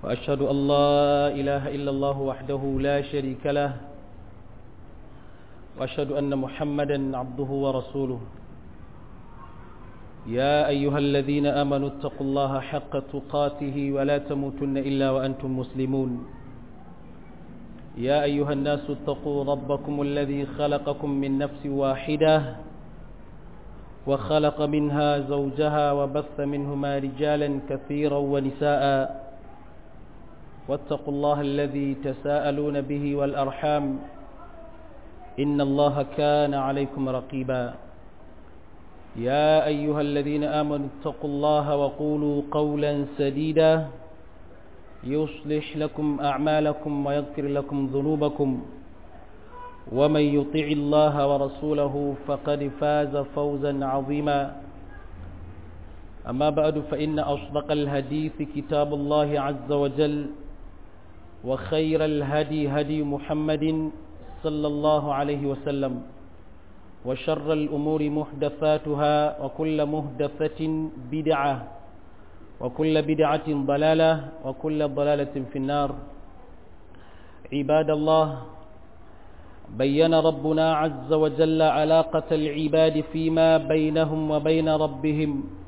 وأشهد أن لا إله إلا الله وحده لا شريك له وأشهد أن محمدا عبده ورسوله يا أيها الذين آمنوا اتقوا الله حق تقاته ولا تموتن إلا وأنتم مسلمون يا أيها الناس اتقوا ربكم الذي خلقكم من نفس واحدة وخلق منها زوجها وبث منهما رجالا كثيرا ونساء واتقوا الله الذي تساءلون به والأرحام إن الله كان عليكم رقيبا يا أيها الذين آمنوا اتقوا الله وقولوا قولا سديدا يصلح لكم أعمالكم ويغفر لكم ذنوبكم ومن يطع الله ورسوله فقد فاز فوزا عظيما أما بعد فإن أصدق الهديث كتاب الله عز وجل وخير الهدي هدي محمد صلى الله عليه وسلم وشر الأمور محدثاتها وكل محدثة بدعة وكل بدعة ضلالة وكل ضلالة في النار عباد الله بين ربنا عز وجل علاقة العباد فيما بينهم وبين ربهم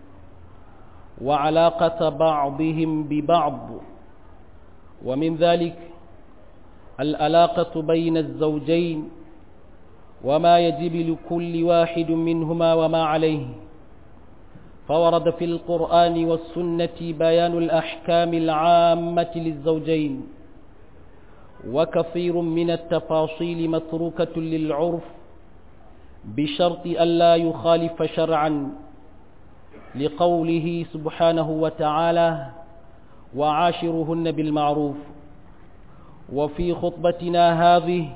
وعلاقة بعضهم ببعض ومن ذلك العلاقة بين الزوجين وما يجب لكل واحد منهما وما عليه فورد في القرآن والسنة بيان الأحكام العامة للزوجين وكثير من التفاصيل متروكة للعرف بشرط ألا يخالف شرعا لقوله سبحانه وتعالى وعاشرهن بالمعروف وفي خطبتنا هذه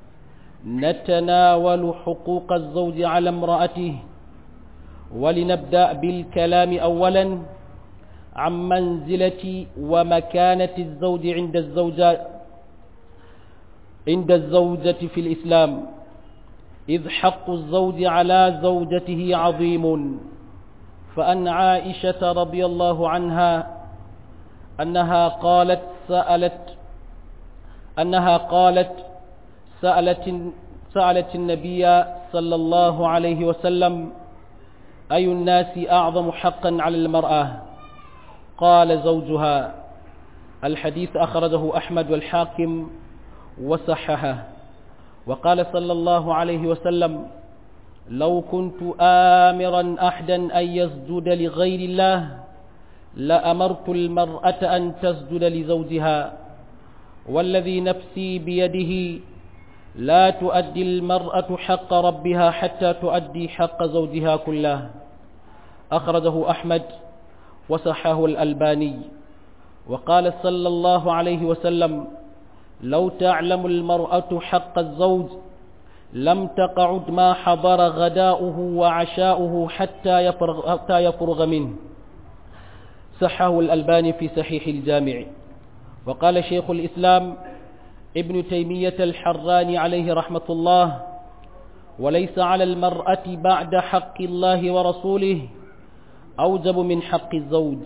نتناول حقوق الزوج على امرأته ولنبدأ بالكلام أولا عن منزلة ومكانة الزوج عند الزوجة عند الزوجة في الإسلام إذ حق الزوج على زوجته عظيم فأن عائشة رضي الله عنها أنها قالت سألت أنها قالت سألت سألت النبي صلى الله عليه وسلم أي الناس أعظم حقا على المرأة قال زوجها الحديث أخرجه أحمد والحاكم وصححه وقال صلى الله عليه وسلم لو كنت آمرا أحدا أن يسجد لغير الله لأمرت المرأة أن تسجد لزوجها والذي نفسي بيده لا تؤدي المرأة حق ربها حتى تؤدي حق زوجها كله أخرجه أحمد وصحه الألباني وقال صلى الله عليه وسلم لو تعلم المرأة حق الزوج لم تقعد ما حضر غداؤه وعشاؤه حتى يفرغ, حتى يفرغ منه صحه الألباني في صحيح الجامع وقال شيخ الإسلام ابن تيمية الحراني عليه رحمة الله وليس على المرأة بعد حق الله ورسوله أوجب من حق الزوج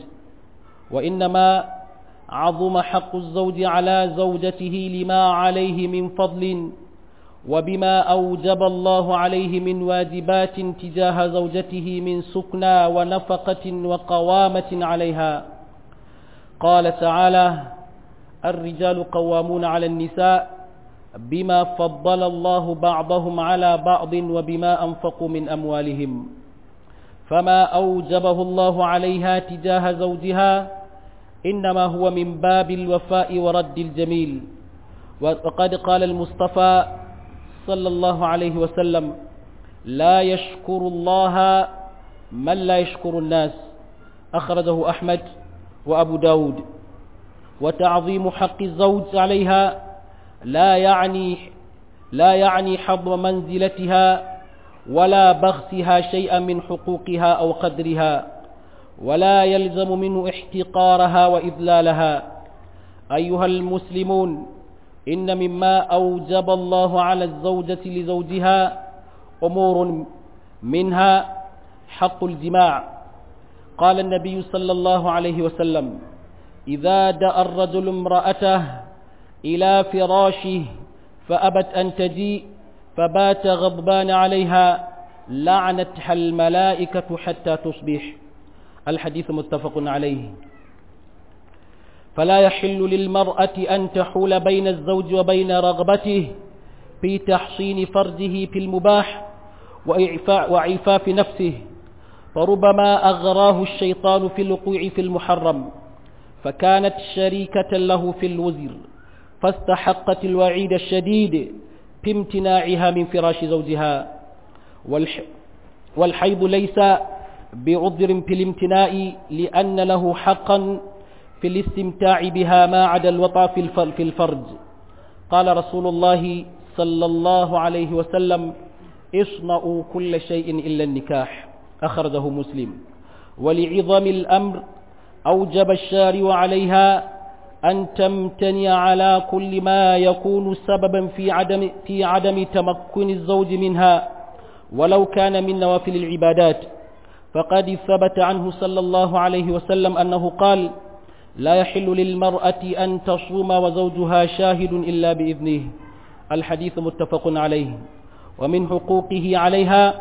وإنما عظم حق الزوج على زوجته لما عليه من فضل وبما أوجب الله عليه من واجبات تجاه زوجته من سكنى ونفقة وقوامة عليها قال تعالى الرجال قوامون على النساء بما فضل الله بعضهم على بعض وبما أنفقوا من أموالهم فما أوجبه الله عليها تجاه زوجها إنما هو من باب الوفاء ورد الجميل وقد قال المصطفى صلى الله عليه وسلم لا يشكر الله من لا يشكر الناس أخرجه أحمد وأبو داود وتعظيم حق الزوج عليها لا يعني لا يعني حظ منزلتها ولا بخسها شيئا من حقوقها أو قدرها ولا يلزم منه احتقارها وإذلالها أيها المسلمون إن مما أوجب الله على الزوجة لزوجها أمور منها حق الجماع قال النبي صلى الله عليه وسلم إذا دعا الرجل امرأته إلى فراشه فأبت أن تجيء فبات غضبان عليها لعنتها الملائكة حتى تصبح الحديث متفق عليه فلا يحل للمرأة أن تحول بين الزوج وبين رغبته في تحصين فرجه في المباح وإعفاء وعفاف نفسه فربما أغراه الشيطان في الوقوع في المحرم فكانت شريكة له في الوزر فاستحقت الوعيد الشديد في امتناعها من فراش زوجها والح والحيض ليس بعذر في الامتناع لأن له حقا في الاستمتاع بها ما عدا الوطى في الفرج قال رسول الله صلى الله عليه وسلم اصنعوا كل شيء إلا النكاح أخرجه مسلم ولعظم الأمر أوجب الشارع عليها أن تمتنع على كل ما يكون سببا في عدم, في عدم تمكن الزوج منها ولو كان من نوافل العبادات فقد ثبت عنه صلى الله عليه وسلم أنه قال لا يحل للمرأة أن تصوم وزوجها شاهد إلا بإذنه الحديث متفق عليه ومن حقوقه عليها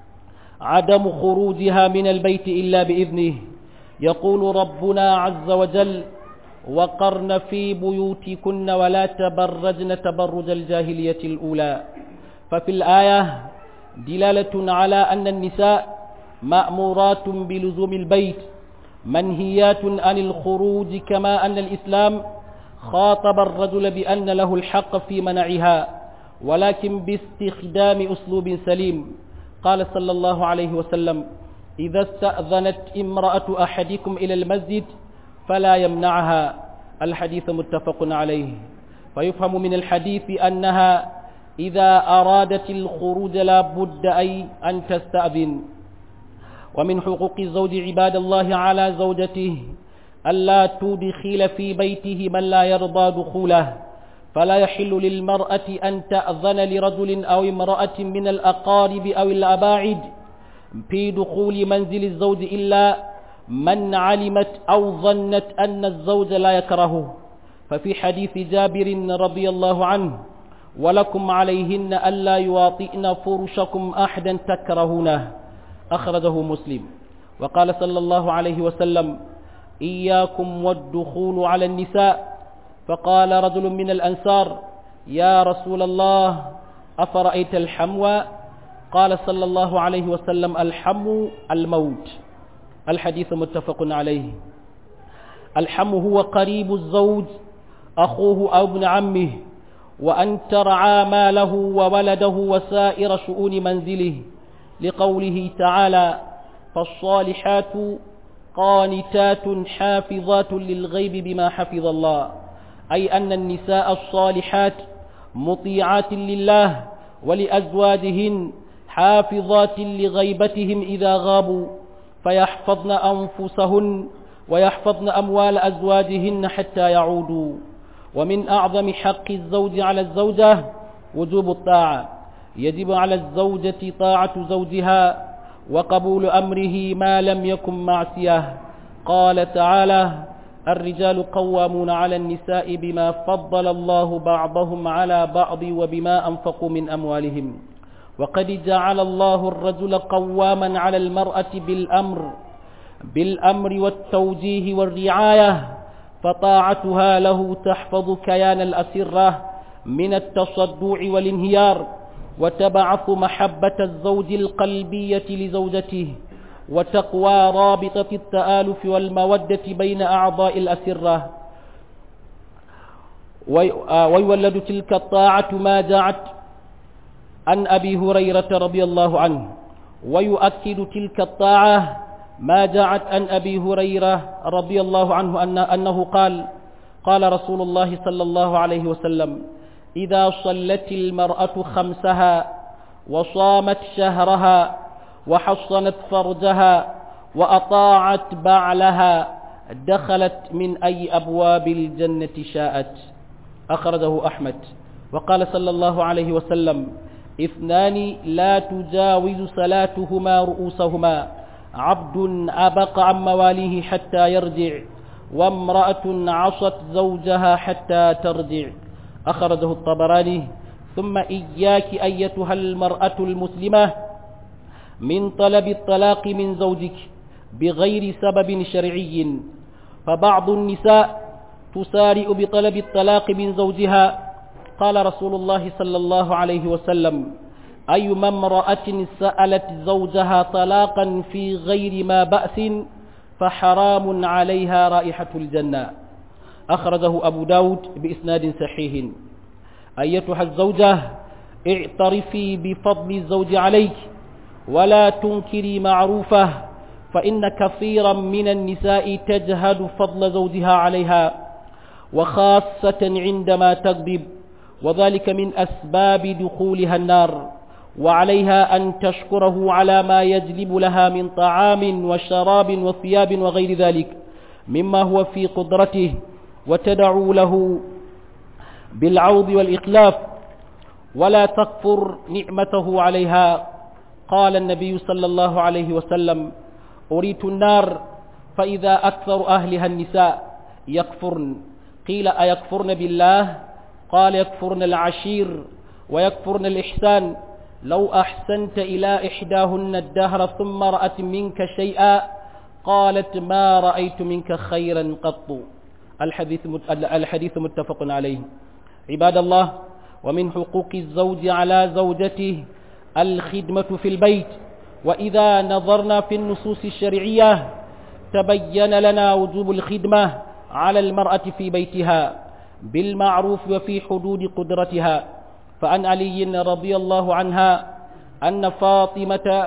عدم خروجها من البيت إلا بإذنه يقول ربنا عز وجل وقرن في بيوتكن ولا تبرجن تبرج الجاهلية الأولى ففي الآية دلالة على أن النساء مأمورات بلزوم البيت منهيات عن الخروج كما أن الإسلام خاطب الرجل بأن له الحق في منعها ولكن باستخدام أسلوب سليم قال صلى الله عليه وسلم إذا استأذنت امرأة أحدكم إلى المسجد فلا يمنعها الحديث متفق عليه فيفهم من الحديث أنها إذا أرادت الخروج لا بد أي أن تستأذن ومن حقوق الزوج عباد الله على زوجته ألا تدخل في بيته من لا يرضى دخوله فلا يحل للمرأة أن تأذن لرجل أو امرأة من الأقارب أو الأباعد في دخول منزل الزوج إلا من علمت أو ظنت أن الزوج لا يكرهه ففي حديث جابر رضي الله عنه ولكم عليهن ألا يواطئن فرشكم أحدا تكرهونه أخرجه مسلم وقال صلى الله عليه وسلم إياكم والدخول على النساء فقال رجل من الأنصار يا رسول الله أفرأيت الحموى قال صلى الله عليه وسلم الحم الموت الحديث متفق عليه الحم هو قريب الزوج أخوه أو ابن عمه وأن ترعى ماله وولده وسائر شؤون منزله لقوله تعالى فالصالحات قانتات حافظات للغيب بما حفظ الله أي أن النساء الصالحات مطيعات لله ولأزواجهن حافظات لغيبتهم إذا غابوا فيحفظن أنفسهن ويحفظن أموال أزواجهن حتى يعودوا ومن أعظم حق الزوج على الزوجة وجوب الطاعة يجب على الزوجة طاعة زوجها وقبول أمره ما لم يكن معصية قال تعالى الرجال قوامون على النساء بما فضل الله بعضهم على بعض وبما أنفقوا من أموالهم وقد جعل الله الرجل قواما على المرأة بالأمر بالأمر والتوجيه والرعاية فطاعتها له تحفظ كيان الأسرة من التصدع والانهيار وتبعث محبة الزوج القلبية لزوجته وتقوى رابطة التآلف والمودة بين أعضاء الأسرة ويولد تلك الطاعة ما جاءت عن أبي هريرة رضي الله عنه ويؤكد تلك الطاعة ما جاءت عن أبي هريرة رضي الله عنه أن أنه قال قال رسول الله صلى الله عليه وسلم إذا صلت المرأة خمسها وصامت شهرها وحصنت فرجها وأطاعت بعلها دخلت من أي أبواب الجنة شاءت أخرجه أحمد وقال صلى الله عليه وسلم اثنان لا تجاوز صلاتهما رؤوسهما عبد أبق عن مواليه حتى يرجع وامرأة عصت زوجها حتى ترجع أخرجه الطبراني ثم إياك أيتها المرأة المسلمة من طلب الطلاق من زوجك بغير سبب شرعي فبعض النساء تسارع بطلب الطلاق من زوجها قال رسول الله صلى الله عليه وسلم أيما امرأة سألت زوجها طلاقا في غير ما بأس فحرام عليها رائحة الجنة أخرجه أبو داود بإسناد صحيح أيتها الزوجة اعترفي بفضل الزوج عليك ولا تنكري معروفه فإن كثيرا من النساء تجهد فضل زوجها عليها وخاصة عندما تغضب وذلك من أسباب دخولها النار وعليها أن تشكره على ما يجلب لها من طعام وشراب وثياب وغير ذلك مما هو في قدرته وتدعو له بالعوض والإخلاف ولا تكفر نعمته عليها قال النبي صلى الله عليه وسلم أريت النار فإذا أكثر أهلها النساء يكفرن قيل أيكفرن بالله قال يكفرن العشير ويكفرن الإحسان لو أحسنت إلى إحداهن الدهر ثم رأت منك شيئا قالت ما رأيت منك خيرا قط الحديث الحديث متفق عليه عباد الله ومن حقوق الزوج على زوجته الخدمة في البيت وإذا نظرنا في النصوص الشرعية تبين لنا وجوب الخدمة على المرأة في بيتها بالمعروف وفي حدود قدرتها فعن علي رضي الله عنها أن فاطمة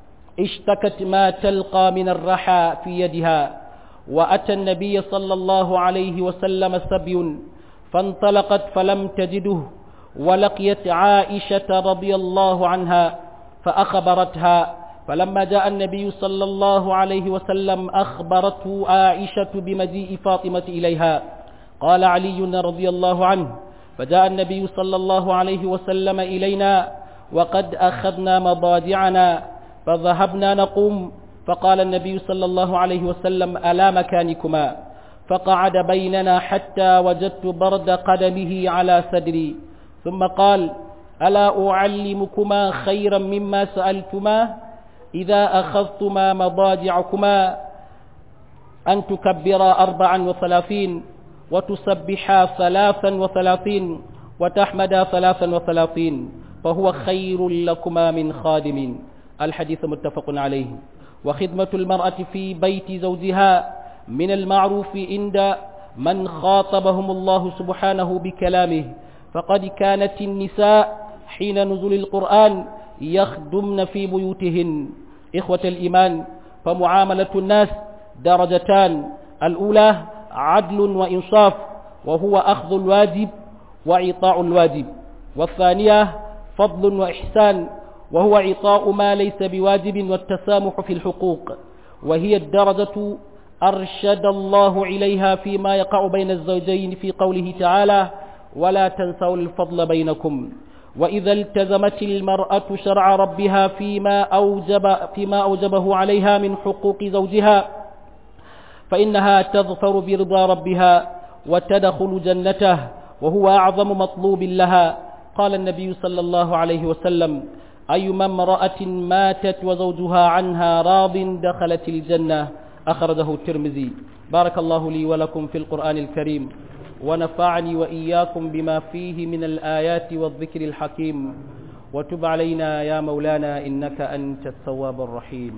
اشتكت ما تلقى من الرحى في يدها وأتى النبي صلى الله عليه وسلم سبي فانطلقت فلم تجده ولقيت عائشة رضي الله عنها فأخبرتها فلما جاء النبي صلى الله عليه وسلم أخبرته عائشة بمجيء فاطمة إليها قال علي رضي الله عنه فجاء النبي صلى الله عليه وسلم إلينا وقد أخذنا مضاجعنا فذهبنا نقوم فقال النبي صلى الله عليه وسلم ألا مكانكما فقعد بيننا حتى وجدت برد قدمه على صدري ثم قال ألا أعلمكما خيرا مما سألتما إذا أخذتما مضاجعكما أن تكبرا أربعا وثلاثين وتسبحا ثلاثا وثلاثين وتحمدا ثلاثا وثلاثين فهو خير لكما من خادم الحديث متفق عليه وخدمة المرأة في بيت زوجها من المعروف عند من خاطبهم الله سبحانه بكلامه فقد كانت النساء حين نزول القرآن يخدمن في بيوتهن إخوة الإيمان فمعاملة الناس درجتان الأولى عدل وإنصاف وهو أخذ الواجب وإعطاء الواجب والثانية فضل وإحسان وهو إعطاء ما ليس بواجب والتسامح في الحقوق وهي الدرجة أرشد الله إليها فيما يقع بين الزوجين في قوله تعالى ولا تنسوا الفضل بينكم وإذا التزمت المرأة شرع ربها فيما أوجب فيما أوجبه عليها من حقوق زوجها فإنها تظفر برضا ربها وتدخل جنته وهو أعظم مطلوب لها قال النبي صلى الله عليه وسلم أيما امرأة ماتت وزوجها عنها راض دخلت الجنة أخرجه الترمذي بارك الله لي ولكم في القرآن الكريم ونفعني وإياكم بما فيه من الآيات والذكر الحكيم وتب علينا يا مولانا إنك أنت التواب الرحيم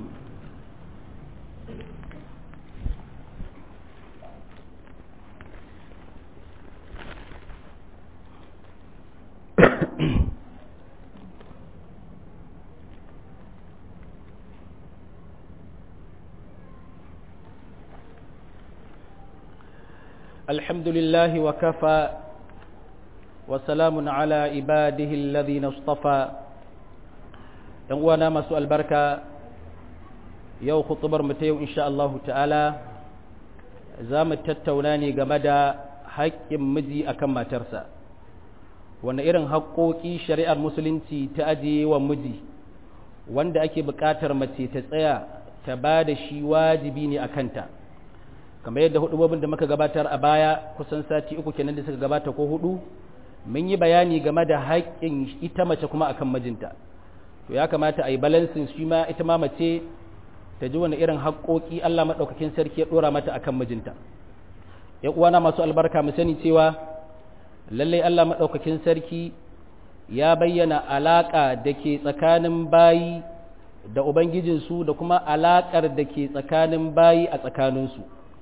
الحمد لله وكفى وسلام على عباده الذين اصطفى وانا مسؤول البركة يو خطبر متيو إن شاء الله تعالى زام التتوناني قمدا حق مجي أكما ترسى wanda irin haƙoƙi shari'ar musulunci ta ajiye wa miji wanda ake buƙatar mace ta tsaya ta ba da shi wajibi ne a kanta kamar yadda hudubobin da muka gabatar a baya kusan sati uku kenan da suka gabata ko hudu mun yi bayani game da haƙƙin ita mace kuma akan mijinta to ya kamata a yi balansin shi ma ita ma mace ta ji wani irin haƙƙoƙi Allah maɗaukakin sarki ya ɗora mata akan mijinta ya uwana masu albarka mu sani cewa lallai Allah maɗaukakin sarki ya bayyana alaƙa da ke tsakanin bayi da Ubangijinsu da kuma alaƙar da ke tsakanin bayi a tsakaninsu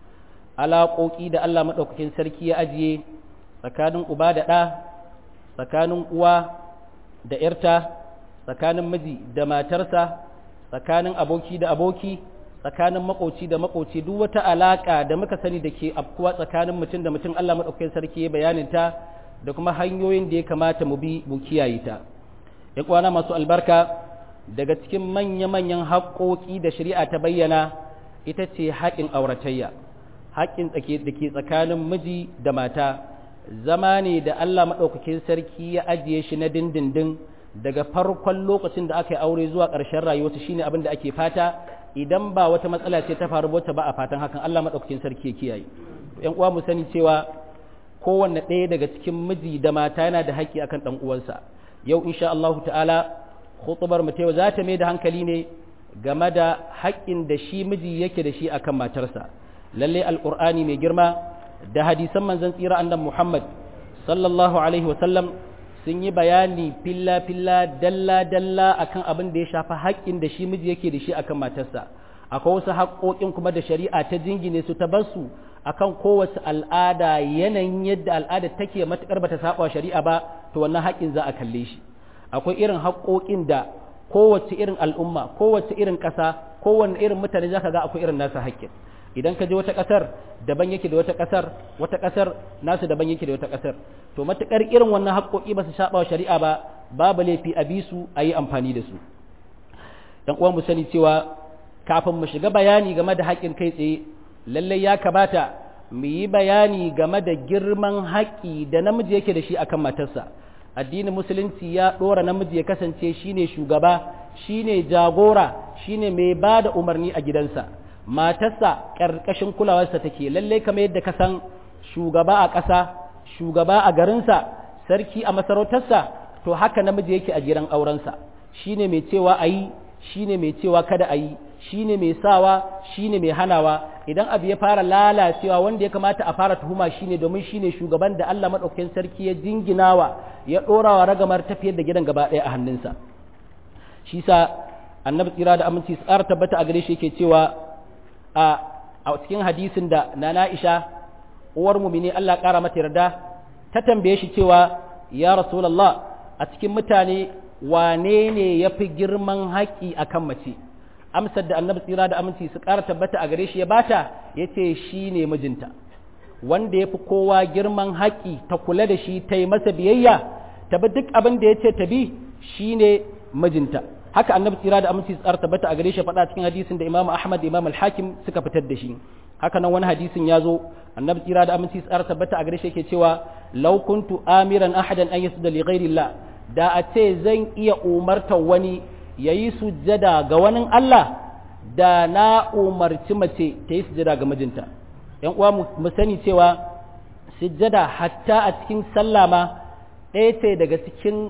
alaƙoƙi da Allah maɗaukakin sarki ya ajiye tsakanin uba da ɗa tsakanin uwa da ‘yarta tsakanin miji da matarsa tsakanin aboki da aboki tsakanin makoci da makoci duk wata alaƙa da muka sani da ke afkuwa tsakanin mutum da mutum Allah maɗaukakin sarki ya bayaninta da kuma hanyoyin da ya kamata mu bi mu kiyaye ta ya kwana masu albarka daga cikin manya-manyan haƙoƙi da shari'a ta bayyana ita ce haƙin auratayya haƙin da ke tsakanin miji da mata zama ne da Allah maɗaukakin sarki ya ajiye shi na dindindin daga farkon lokacin da aka yi aure zuwa ƙarshen rayuwarsa shine abin da ake fata idan ba wata matsala ce ta faru wata ba a fatan hakan Allah maɗaukakin sarki ya kiyaye ƴan uwa mu sani cewa kowanne ɗaya daga cikin miji da mata yana da haƙƙi akan ɗan uwansa yau insha Allah ta'ala khutubar mu ta za ta mai da hankali ne game da haƙƙin da shi miji yake da shi akan matarsa lalle alqur'ani mai girma da hadisan manzon tsira annabi Muhammad sallallahu alaihi wa sallam sun yi bayani filla filla dalla dalla akan abin da ya shafi haƙƙin da shi miji yake da shi akan matarsa akwai wasu haƙƙoƙin kuma da shari'a ta jingine su ta bar su akan kowace al'ada yanayin yadda al'ada take matuƙar bata saba shari'a ba to wannan haƙƙin za a kalle shi akwai irin haƙoƙin da kowace irin al'umma kowace irin ƙasa kowanne irin mutane zaka ga akwai irin nasa haƙƙin idan ka je wata ƙasar daban yake da wata ƙasar wata ƙasar nasu daban yake da wata ƙasar to matuƙar irin wannan haƙoƙi ba su saba shari'a ba babu laifi a bi su a yi amfani da su dan uwan mu sani cewa kafin mu shiga bayani game da haƙƙin kai tsaye lallai ya kamata mu yi bayani game da girman haƙƙi da namiji yake da shi akan matarsa addinin musulunci ya ɗora namiji ya kasance shine shugaba shine jagora shine mai ba da umarni a gidansa matarsa ƙarƙashin kulawarsa take lallai kamar yadda ka san shugaba a ƙasa shugaba a garinsa sarki a masarautarsa to haka namiji yake a gidan aurensa shine mai cewa a yi shine mai cewa kada a yi shine mai sawa shine mai hanawa idan abu ya fara lalacewa wanda ya kamata a fara tuhuma shine domin shine shugaban da Allah madaukakin sarki ya jinginawa ya dorawa ragamar tafiyar da gidan gaba ɗaya a hannunsa shi sa annabi tsira da aminci tsara tabbata a gare shi yake cewa a a cikin hadisin da nana Aisha uwar mumini Allah ƙara mata yarda ta tambaye shi cewa ya rasulullah a cikin mutane wane ne yafi girman haƙi akan mace amsar da annabi tsira da aminci su ƙara tabbata a gare shi ya bata ya ce shi ne mijinta wanda ya fi kowa girman haƙi ta kula da shi ta yi masa biyayya ta bi duk abin da ya ce ta bi shi ne mijinta haka annabi tsira da aminci su ƙara tabbata a gare shi faɗa cikin hadisin da imam ahmad da imam al-hakim suka fitar da shi haka nan wani hadisin ya zo annabi tsira da aminci su ƙara tabbata a gare shi yake cewa law kuntu amiran ahadan an yasjuda li ghairillah da a ce zan iya umartar wani ya yi sujjada ga wani Allah da na umarci mace ta yi sujjada ga mijinta ‘yan uwa mu sani cewa sujjada hatta a cikin sallah ma ɗaya ce daga cikin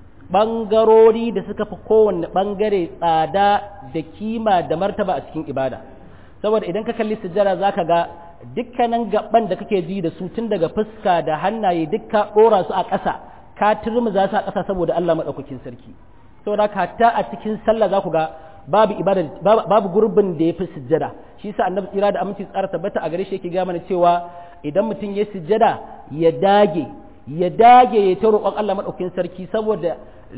ɓangarori da suka fi kowanne ɓangare tsada da kima da martaba a cikin ibada saboda idan ka kalli sujjada za ka ga dukkanin gaban da kake ji da su tun daga fuska da hannaye dukka ɗora su a ƙasa ka turmuza su a ƙasa saboda Allah maɗaukakin sarki saboda hatta a cikin sallah za ku ga babu ibada babu gurbin da ya fi sujjada shi yasa annabi tsira da aminci tsara tabbata a gare shi yake ga mana cewa idan mutum ya sujjada ya dage ya dage ya ta roƙon Allah madaukakin sarki saboda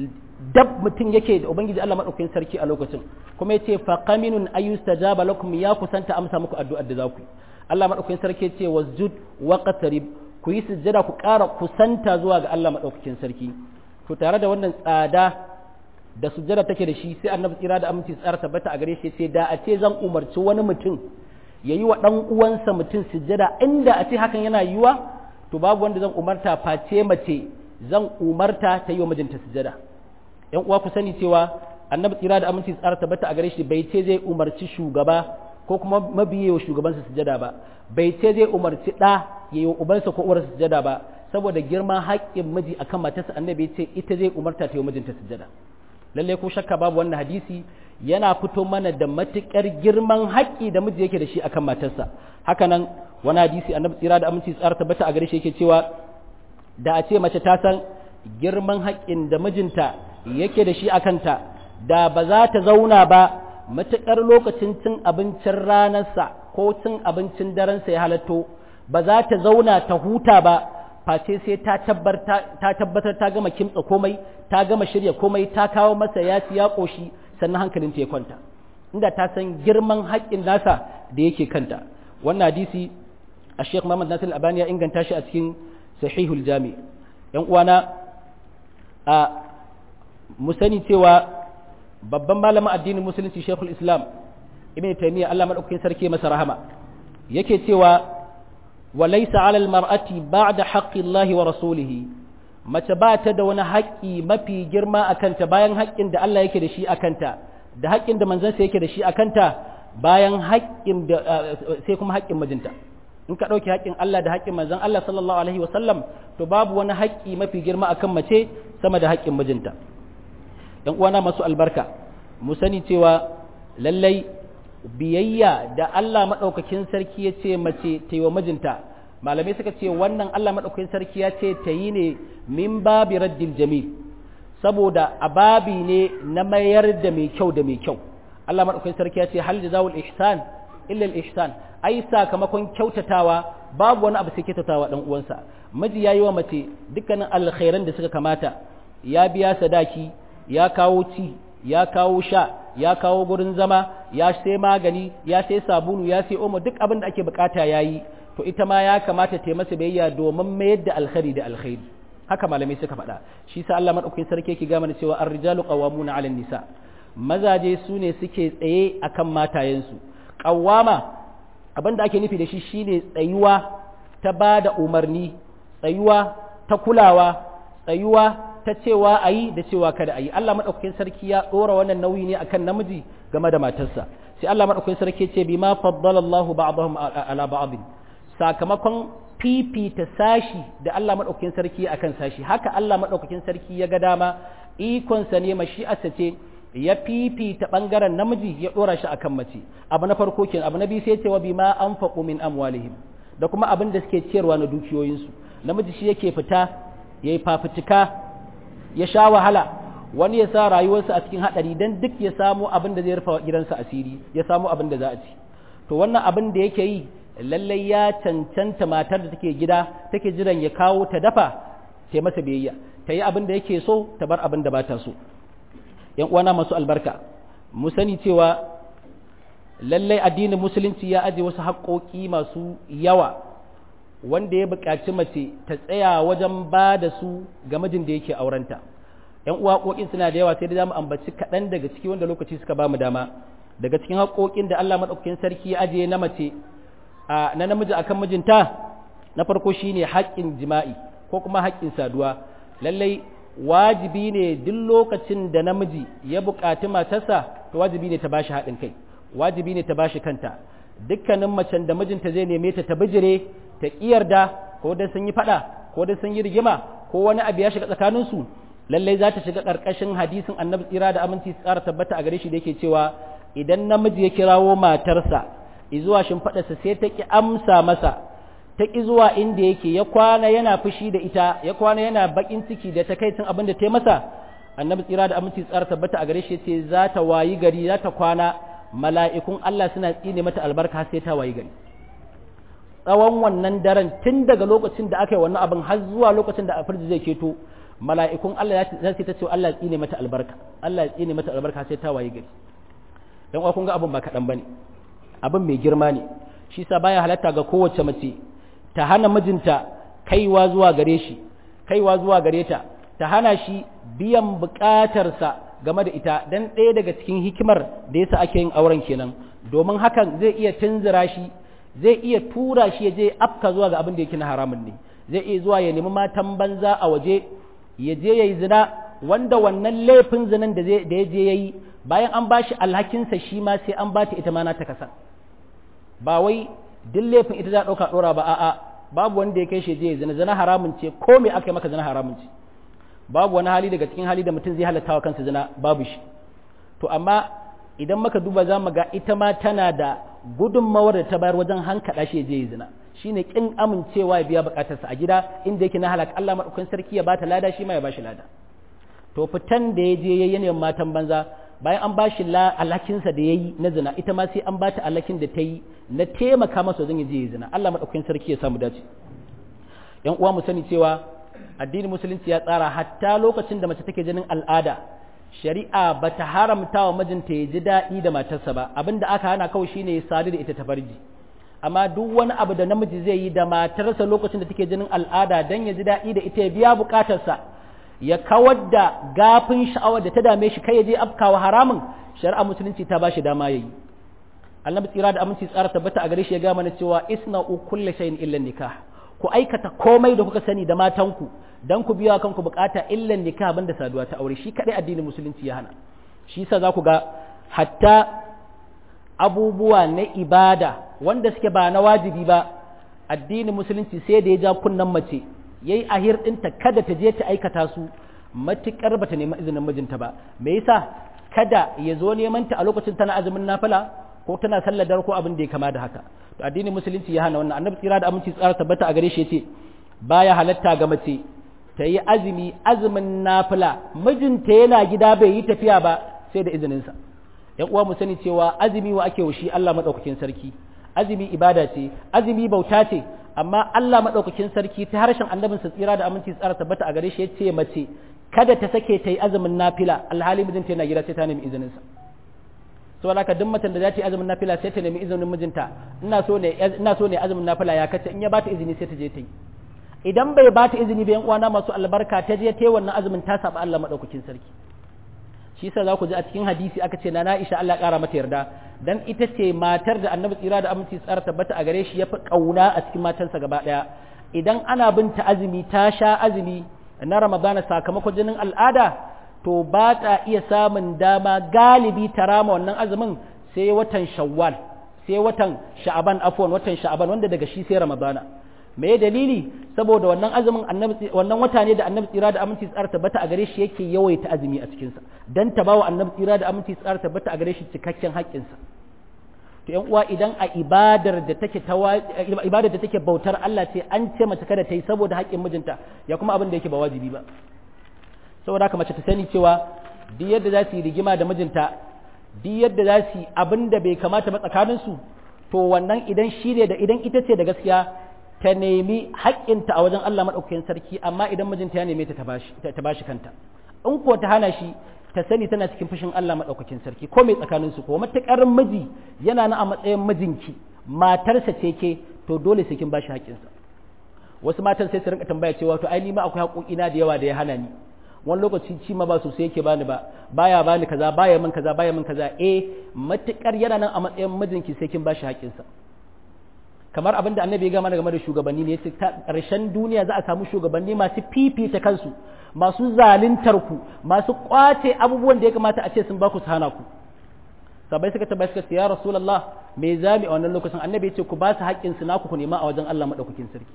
dab mutum yake da ubangiji Allah madaukakin sarki a lokacin kuma yace fa qaminun ayustajaba lakum ya kusanta amsa muku addu'ar da za ku yi Allah madaukakin sarki yace wasjud waqtarib ku yi sujjada ku ƙara kusanta zuwa ga Allah madaukakin sarki to tare da wannan tsada da sujjada take da shi sai annabi tsira da aminci tsara tabbata a gare shi sai da a ce zan umarci wani mutum ya yi wa ɗan uwansa mutum sujjada inda a ce hakan yana yiwa to babu wanda zan umarta face mace zan umarta ta yi wa mijinta sujjada yan uwa ku sani cewa annabi tsira da aminci tsara tabbata a gare shi bai ce zai umarci shugaba ko kuma mabiye wa shugabansa sujada ba bai ce zai umarci ɗa ya yi ubansa ko uwarsa sujada ba saboda girman haƙƙin miji akan matarsa annabi ya ce ita zai umarta ta yi mijinta sujada lalle ko shakka babu wannan hadisi yana fito mana da matuƙar girman haƙƙi da miji yake da shi akan matarsa hakanan wani hadisi annabi tsira da aminci tsara tabbata a gare shi yake cewa da a ce mace ta san girman haƙƙin da mijinta yake da shi akan ta da ba za ta zauna ba matuƙar lokacin cin abincin ranarsa ko cin abincin darensa ya halatto ba za ta zauna ta huta ba face sai ta tabbatar ta gama kimtsa komai ta gama shirya komai ta kawo masa ya ci ya ƙoshi sannan hankalinta ya kwanta inda ta san girman haƙƙin nasa da yake kanta wannan hadisi a sheikh muhammad nasir albani ya inganta shi a cikin sahihul jami yan uwana a mu sani cewa babban malamin addinin musulunci shekul islam ibn taymiya Allah madaukakin sarki masa rahama yake cewa walaysa ala almar'ati ba'da haqqi Allah wa rasulihi mace ba ta da wani haƙƙi mafi girma akanta bayan haƙƙin da Allah yake da shi akanta da haƙƙin da manzansa yake da shi akanta bayan haƙƙin da sai kuma haƙƙin mijinta in ka ɗauki haƙƙin Allah da haƙƙin manzon Allah sallallahu alaihi wa sallam to babu wani haƙƙi mafi girma akan mace sama da haƙƙin mijinta ‘yan uwana masu albarka mu sani cewa lallai biyayya da Allah maɗaukakin sarki ya ce mace ta yi wa mijinta malamai suka ce wannan Allah maɗaukakin sarki ya ce ta yi ne min babi raddil jamil saboda a babi ne na mayar da mai kyau da mai kyau Allah maɗaukakin sarki ya ce hal jazawul ihsan illa ihsan ai sakamakon kyautatawa babu wani abu sai kyautatawa dan uwansa miji yayi wa mace dukkanin alkhairan da suka kamata ya biya sadaki ya kawo ci ya kawo sha ya kawo gurin zama ya sai magani ya sai sabulu ya sai omo duk abin da ake bukata yayi to ita ma ya kamata ta masa biyayya domin mayar da alkhairi da alkhairi haka malamai suka faɗa shi sa Allah madaukakin sarki yake ga mana cewa ar-rijalu qawwamuna 'ala nisa mazaje su ne suke tsaye akan matayensu qawwama abin da ake nufi da shi shine tsayuwa ta bada umarni tsayuwa ta kulawa tsayuwa ta cewa a yi da cewa kada a yi Allah maɗaukakin sarki ya ɗora wannan nauyi ne akan namiji game da matarsa sai Allah maɗaukakin sarki ce bi ma faddala Allahu ba'dahum ala ba'd sakamakon fifita sashi da Allah maɗaukakin sarki akan sashi haka Allah maɗaukakin sarki ya ga dama ikonsa ne mashi'arsa ce ya fifita ɓangaren namiji ya ɗora shi akan mace abu na farko kenan abu na biyu sai ce wa bima anfaqu min amwalihim da kuma abin da suke ciyarwa na dukiyoyinsu namiji shi yake fita yayi fafutuka ya sha wahala wani ya sa rayuwarsa a cikin haɗari don duk ya samu abin da zai rufa gidansa asiri ya samu abin da za a ci to wannan abin da yake yi lallai ya cancanta matar da take gida take jiran ya kawo ta dafa ta masa biyayya ta yi abin da yake so ta bar abin da ba ta so yan uwana masu albarka mu sani cewa lallai addinin musulunci ya aje wasu haƙoƙi masu yawa wanda ya buƙaci mace ta tsaya wajen ba da su ga mijin da yake aurenta ‘yan uwa haƙoƙin suna da yawa sai da za mu ambaci kaɗan daga ciki wanda lokaci suka ba mu dama daga cikin haƙoƙin da Allah maɗaukakin sarki ya ajiye na mace na namiji akan mijinta na farko shine haƙƙin jima'i ko kuma haƙƙin saduwa lallai wajibi ne duk lokacin da namiji ya buƙaci matarsa to wajibi ne ta bashi haɗin kai wajibi ne ta bashi kanta dukkanin macen da mijinta zai neme ta ta bijire ta ƙiyarda ko dan sun yi faɗa ko dan sun yi rigima ko wani abu ya shiga tsakaninsu lallai za ta shiga ƙarƙashin hadisin annabi tsira da aminci tsara tabbata a gare shi da yake cewa idan namiji ya kirawo matarsa izuwa shimfaɗarsa sai ta ƙi amsa masa ta ƙi zuwa inda yake ya kwana yana fushi da ita ya kwana yana baƙin ciki da takaicin abin da ta yi masa annabi tsira da aminci tsara tabbata a gare shi ce za ta wayi gari za ta kwana mala'ikun Allah suna tsine mata albarka sai ta wayi gari tsawon wannan daren tun daga lokacin da aka yi wannan abin har zuwa lokacin da afirji zai keto mala'ikun Allah za su ta ce Allah ya tsine mata albarka Allah ya tsine mata albarka sai ta wayi gari dan uwa kun ga abin ba kaɗan bane abin mai girma ne shi sa baya halatta ga kowace mace ta hana mijinta kaiwa zuwa gare shi kaiwa zuwa gare ta ta hana shi biyan buƙatarsa game da ita dan ɗaya daga cikin hikimar da yasa ake yin auren kenan domin hakan zai iya tunzura shi zai iya tura shi ya je afka zuwa ga abin da yake na haramun ne zai iya zuwa ya nemi matan banza a waje ya je ya yi zina wanda wannan laifin zinan da ya je ya yi bayan an ba shi alhakinsa shi ma sai an ba ta ita ma na ta kasa ba wai duk laifin ita za a ɗauka ɗora ba a'a babu wanda ya kai shi je zina zina haramun ce ko me aka yi maka zina haramun ce babu wani hali daga cikin hali da mutum zai halatta wa kansa zina babu shi to amma idan muka duba za mu ga ita ma tana da gudunmawar da ta bayar wajen hankaɗa shi je zina shine kin amincewa ya biya bukatarsa a gida inda yake na halaka Allah madaukakin sarki ya bata lada shi ma ya bashi lada to fitan da ya je yayin matan banza bayan an bashi alakinsa da yayi na zina ita ma sai an bata alakin da ta yi na taimaka masa zan je zina Allah madaukakin sarki ya samu dace yan uwa mu sani cewa addinin musulunci ya tsara hatta lokacin da mace take jinin al'ada shari'a bata haramta wa mijinta ya ji daɗi da matarsa ba abinda aka hana kawai shine ya sadu da ita ta farji amma duk wani abu da namiji zai yi da matarsa lokacin da take jinin al'ada dan ya ji daɗi da ita ya biya bukatarsa ya kawar da gafin sha'awar da ta dame shi kai ya je afkawa haramun shari'a musulunci ta ba shi dama yayi annabi tsira da aminci tsara tabbata a gare shi ya ga mana cewa isna'u kulli shay'in illa nikah ku aikata komai da kuka sani da matanku dan ku biya kanku bukata illa nikah banda saduwa ta aure shi kadai addinin musulunci ya hana shi yasa za ku ga hatta abubuwa na ibada wanda suke ba na wajibi ba addinin musulunci sai da ya ja kunnan mace yayi ahir ɗinta kada ta je ta aikata su matukar bata nemi izinin mijinta ba me yasa kada ya zo neman ta a lokacin tana azumin nafila ko tana sallar dare ko abin da ya kama da haka to addinin musulunci ya hana wannan annabi tsira da aminci tsara tabbata a gare shi yace baya halatta ga mace ta yi azumi azumin nafila mijinta yana gida bai yi tafiya ba sai da izininsa yan uwa mu sani cewa azumi wa ake shi Allah madaukakin sarki azumi ibada ce azumi bauta ce amma Allah madaukakin sarki ta harshen annabin sa tsira da aminci tsara tabbata a gare shi yace mace kada ta sake ta yi azumin nafila alhali mijinta yana gida sai ta nemi izinin sa saboda haka duk macen da za ta yi azumin nafila sai ta nemi izinin mijinta ina so ne ina so ne azumin nafila ya kace in ya bata izini sai ta je ta yi idan bai bata izini ba yan uwana masu albarka ta je ta yi wannan azumin ta saba Allah madaukakin sarki shi yasa za ku ji a cikin hadisi aka ce na Aisha Allah ƙara mata yarda dan ita ce matar da Annabi tsira da aminci tsara tabbata a gare shi yafi kauna a cikin matansa gaba daya idan ana binta azumi ta sha azumi na Ramadana sakamakon jinin al'ada to ba ta iya samun dama galibi ta rama wannan azumin sai watan Shawwal sai watan Sha'aban afwan watan Sha'aban wanda daga shi sai Ramadana me dalili saboda wannan azumin annabi wannan wata ne da annabi tsira da aminci tsara tabbata a gare shi yake yawaita azumi a cikin sa dan ta bawa annabi tsira da aminci tsara tabbata a gare shi cikakken haƙƙin sa to yan uwa idan a ibadar da take ibadar da take bautar Allah ce an ce mace kada ta yi saboda haƙƙin mijinta ya kuma abin da yake ba wajibi ba saboda haka mace ta sani cewa duk yadda za su yi rigima da mijinta duk yadda za su yi abin da bai kamata ba tsakaninsu to wannan idan shi ne da idan ita ce da gaskiya ta nemi haƙƙinta a wajen Allah maɗaukakin sarki amma idan mijinta ya neme ta ta bashi kanta in ko ta hana shi ta sani tana cikin fushin Allah maɗaukakin sarki ko mai tsakanin su ko matuƙar miji yana na a matsayin mijinki matarsa ce ke to dole sai kin bashi haƙƙinsa wasu matan sai su rinka tambaya cewa to ai ni ma akwai haƙoƙina da yawa da ya hana ni wani lokaci ci ma ba sosai yake bani ba baya bani kaza baya min kaza baya min kaza eh matuƙar yana nan a matsayin mijinki sai kin bashi haƙƙinsa kamar abin da annabi ya gama game da shugabanni ne yace ta ƙarshen duniya za a samu shugabanni masu fifita kansu masu zaluntar ku masu kwace abubuwan da ya kamata a ce sun ba ku su hana ku sabai suka tabbata suka ce ya rasulullah me zami a wannan lokacin annabi yace ku ba su haƙƙin su naku ku nema a wajen Allah madaukakin sarki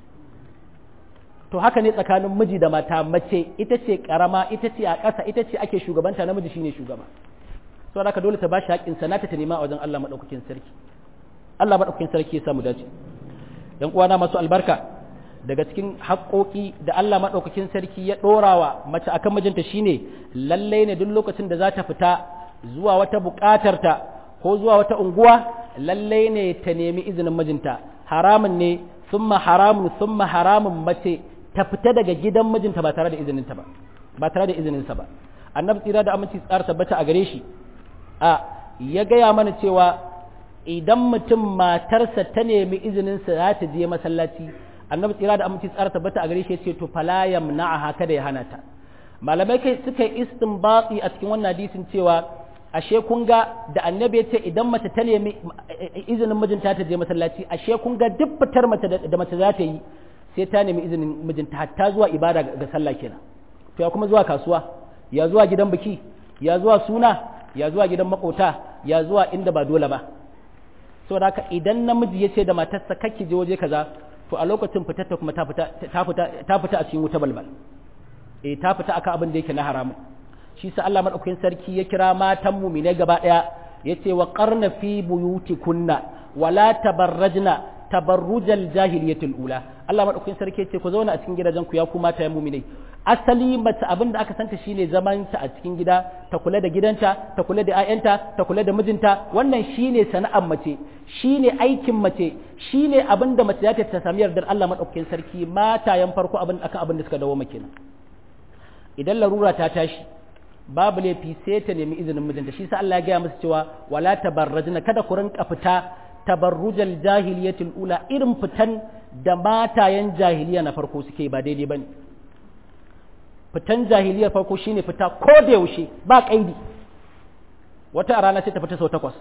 to haka ne tsakanin miji da mata mace ita ce karama ita ce a ƙasa ita ce ake shugabanta namiji shine shugaba saboda haka dole ta ba shi haƙƙin sa nata ta nema a wajen Allah madaukakin sarki Allah maɗaukakin sarki ya samu dace ‘yan uwana masu albarka daga cikin haƙoƙi da Allah maɗaukakin sarki ya ɗorawa mace akan mijinta shine lalle ne duk lokacin da za ta fita zuwa wata buƙatarta ko zuwa wata unguwa lalle ne ta nemi izinin mijinta haramun ne summa haramun summa haramun mace ta fita daga gidan mijinta ba tare da izininta ba ba tare da izininsa ba annabi tsira da aminci tsara tabbata a gare shi a ya gaya mana cewa idan mutum matarsa ta nemi izininsa za ta je masallaci annabi tsira da aminci tsara tabbata a gare shi ce to fala yamna'aha kada ya hana ta malamai kai suka yi istinbati a cikin wannan hadisin cewa ashe kun ga da annabi ya ce idan mace ta nemi izinin mijinta ta je masallaci ashe kun ga duk fitar mace da mace za ta yi sai ta nemi izinin mijinta hatta zuwa ibada ga sallah kenan to ya kuma zuwa kasuwa ya zuwa gidan biki ya zuwa suna ya zuwa gidan makota ya zuwa inda ba dole ba saboda haka idan namiji ya ce da matarsa kake je waje kaza to a lokacin fitar ta kuma ta fita ta fita ta fita a cikin wuta balbal eh ta fita akan abin da yake na haramun shi sa Allah madaukakin sarki ya kira matan mu'mine gaba daya yace wa qarna fi buyutikunna wala tabarrajna tabarrujal jahiliyatul ula Allah madaukakin sarki yace ku zauna a cikin gidajen ku ya ku mata mu'mine asali mace abin da aka santa shine zaman ta a cikin gida ta kula da gidanta ta kula da 'ya'yanta ta kula da mijinta wannan shine sana'ar mace shine aikin mace shine abin da mace za ta sami yardar Allah madaukakin sarki matayen farko abin akan abin da suka dawo maka idan larura ta tashi babu laifi sai ta nemi izinin mijinta shi sa Allah ya gaya musu cewa wala tabarrajna kada ku rinka fita tabarrujal jahiliyatul ula irin fitan da matayen jahiliya na farko suke ba daidai bane fitan jahiliyar farko shine fita ko da yaushe ba kaidi wata a rana sai ta fita sau takwas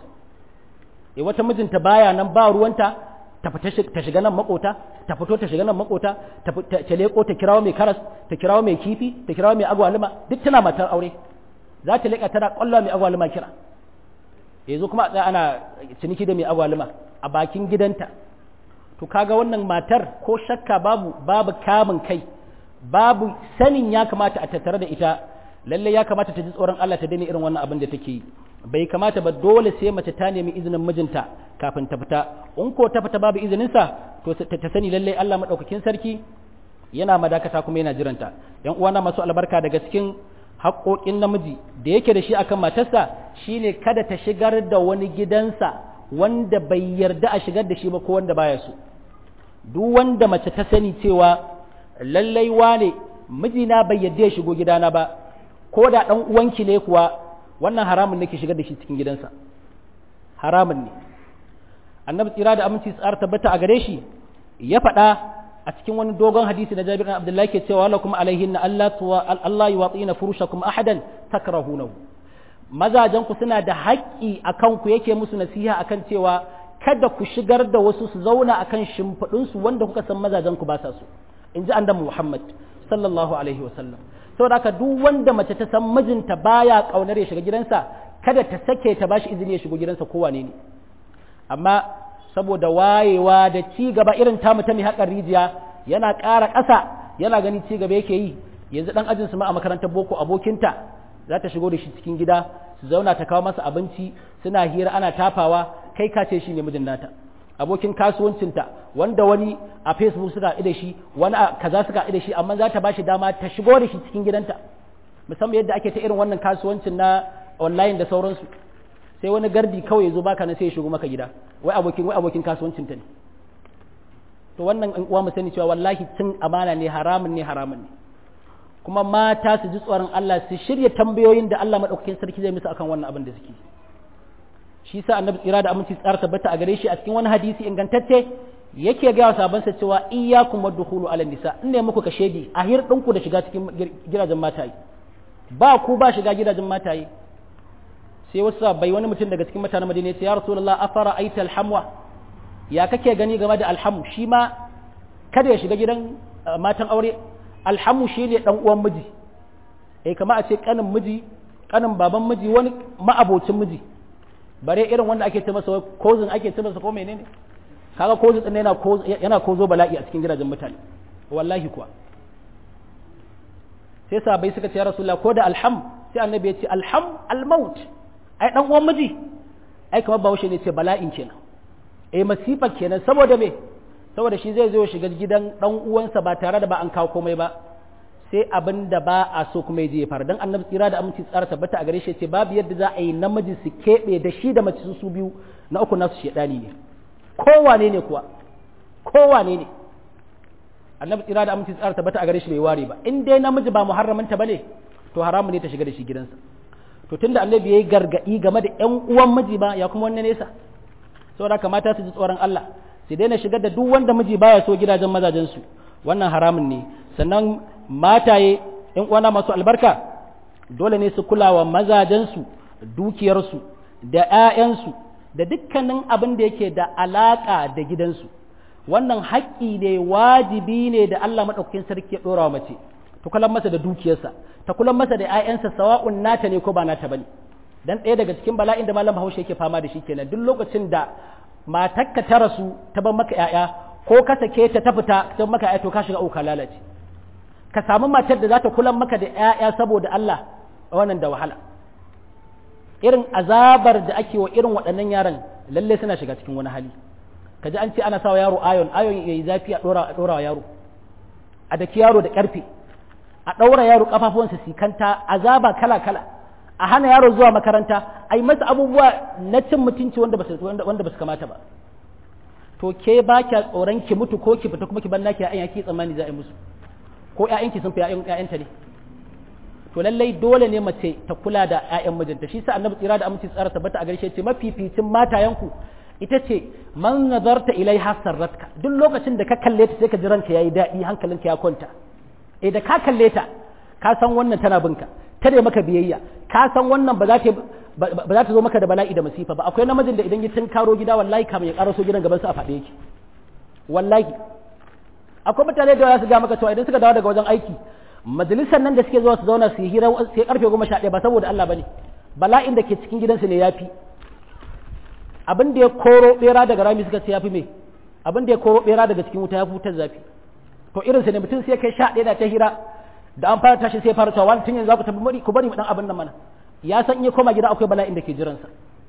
e wata mijinta baya nan ba ruwanta ta fita ta shiga nan makota ta fito ta shiga nan makota ta leko ta kirawo mai karas ta kirawo mai kifi ta kirawo mai agwaluma duk tana matar aure za ta leka tana kwallo mai agwaluma kira yanzu kuma a ana ciniki da mai agwaluma a bakin gidanta to kaga wannan matar ko shakka babu babu kamun kai babu sanin ya kamata a tattare da ita lalle ya kamata ta ji tsoron Allah ta daina irin wannan abin da take yi bai kamata ba dole sai mace ta nemi izinin mijinta kafin ta fita in ko ta fita babu izinin sa to ta sani lalle Allah madaukakin sarki yana madakata kuma yana jiranta yan uwana masu albarka daga cikin haƙoƙin namiji da yake da shi akan matarsa shine kada ta shigar da wani gidansa wanda bai yarda a shigar da shi ba ko wanda baya so duk wanda mace ta sani cewa lallai wane mijina bai yadda ya shigo gidana ba ko da ɗan uwanki ne kuwa wannan haramun nake shigar da shi cikin gidansa haramun ne annabi tsira da aminci tsar tabbata a gare shi ya faɗa a cikin wani dogon hadisi na Jabir bin Abdullah ke cewa lakum alaihinna Allah tuwa Allah yuwatina furushakum ahadan takrahunahu mazajen ku suna da haƙƙi akan ku yake musu nasiha akan cewa kada ku shigar da wasu su zauna akan shimfiɗinsu wanda kuka san mazajen ku ba sa so in ji annabi Muhammad sallallahu alaihi wasallam saboda haka duk wanda mace ta san mijinta baya kaunar ya shiga gidansa kada ta sake ta bashi izini ya shigo gidansa ko wane ne amma saboda wayewa da ci gaba irin tamu ta mai haƙar rijiya yana ƙara ƙasa yana gani ci gaba yake yi yanzu dan ajin su ma a makarantar boko abokinta za ta shigo da shi cikin gida su zauna ta kawo masa abinci suna hira ana tafawa kai ka ce shi ne mijin nata abokin kasuwancinta wanda wani a facebook suka haɗu da shi wani a kaza suka haɗu da shi amma za ta bashi dama ta shigo da shi cikin gidanta musamman yadda ake ta irin wannan kasuwancin na online da sauransu sai wani gardi kawai ya zo baka na sai ya shigo maka gida wai abokin wai abokin kasuwancinta ne to wannan in uwa mu sani cewa wallahi cin amana ne haramun ne haramun ne kuma mata su ji tsoron Allah su shirya tambayoyin da Allah madaukakin sarki zai musu akan wannan abin da suke shi sa annabi tsira da aminci tsara tabbata a gare shi a cikin wani hadisi ingantacce yake ga wa sabansa cewa iyyakum wadkhulu ala nisa in ne muku kashedi a hir ɗinku da shiga cikin gidajen mataye ba ku ba shiga gidajen mataye sai wasu bai wani mutum daga cikin mutanen madina ya rasulullah afara aita alhamwa ya kake gani game da alhamu shi ma kada ya shiga gidan matan aure alhamu shi ne dan uwan miji eh kama a ce kanin miji kanin baban miji wani ma'abocin miji bare irin wanda ake ce masa kozin ake ce masa ko menene kaga kozin din yana kozo yana kozo bala'i a cikin gidajen mutane wallahi kuwa sai sahabbai suka ce ya rasulullah ko da alham sai annabi ya ce alham almaut ai dan uwan miji ai kamar bahaushe ne ce bala'in kenan eh masifa kenan saboda me saboda shi zai zo shiga gidan dan uwansa ba tare da ba an kawo komai ba sai abin da ba a so kuma je ya fara dan annabi tsira da aminci tsara tabbata a gare shi ce babu yadda za a yi namiji su keɓe da shi da mace su biyu na uku nasu shedani ne kowane ne kuwa kowane ne annabi tsira da aminci tsara tabbata a gare shi bai ware ba in dai namiji ba muharramanta bane to haramu ne ta shiga da shi gidansa to tunda annabi yayi gargadi game da ƴan uwan miji ba ya kuma wannan nesa saboda haka mata su ji tsoron Allah su daina shigar da duk wanda miji baya so gidajen mazajen su wannan haramun ne sannan mataye ƴan uwana masu albarka dole ne su kula wa mazajen su dukiyar su da ƴaƴan su da dukkanin abin da yake da alaka da gidansu wannan haƙƙi ne wajibi ne da Allah madaukakin sarki ya dora wa mace ta kula masa da dukiyarsa ta kula masa da ƴaƴansa sawa'un nata ne ko ba nata bane dan ɗaya daga cikin bala'in da malam Bahaushe yake fama da shi kenan duk lokacin da matakka ta rasu ta ban maka ‘ya'ya ko ka sake ta ta fita ta maka ‘ya'ya to ka shiga uka lalace ka samu matar da za ta kula maka da ‘ya'ya saboda Allah wannan da wahala irin azabar da ake wa irin waɗannan yaran lalle suna shiga cikin wani hali kaji an ce ana sawa yaro ayon ayon ya yi zafi a ɗora wa yaro a daki yaro da ƙarfe a ɗaura yaro ƙafafuwansa sikanta azaba kala kala a hana yaro zuwa makaranta a yi masa abubuwa na cin mutunci wanda ba su kamata ba to ke ba kya tsoron ki mutu ko ki fita kuma ki ban naki ya'yan ki tsammani za a yi musu ko ƴaƴanki sun fi ƴaƴanta ne to lallai dole ne mace ta kula da ƴaƴan mijinta shi sa annabi tsira da aminci tsara tabbata a garshe ce mafificin matayanku ita ce man nazarta ilaiha sarratka duk lokacin da ka kalle ta sai ka ji ranka yayi daɗi hankalinka ya kwanta eh da ka kalle ta ka san wannan tana binka ta da maka biyayya ka san wannan ba za ta ba za ta zo maka da bala'i da masifa ba akwai namijin da idan ya karo gida wallahi kamar ya karaso gidan gaban sa a faɗe yake wallahi akwai mutane da za su ga maka cewa idan suka dawo daga wajen aiki majalisar nan da suke zuwa su zauna su yi hira sai karfe goma sha ɗaya ba saboda Allah bane bala'in da ke cikin gidansu ne yafi abin da ya koro bera daga rami suka ce yafi me abin da ya koro bera daga cikin wuta ya fi wutar zafi to irin sa ne mutum sai kai sha ɗaya da ta hira da an fara tashi sai fara cewa wani tun yanzu za ku tafi bari ku bari mu dan abin nan mana ya san in ya koma gida akwai bala'in da ke jiransa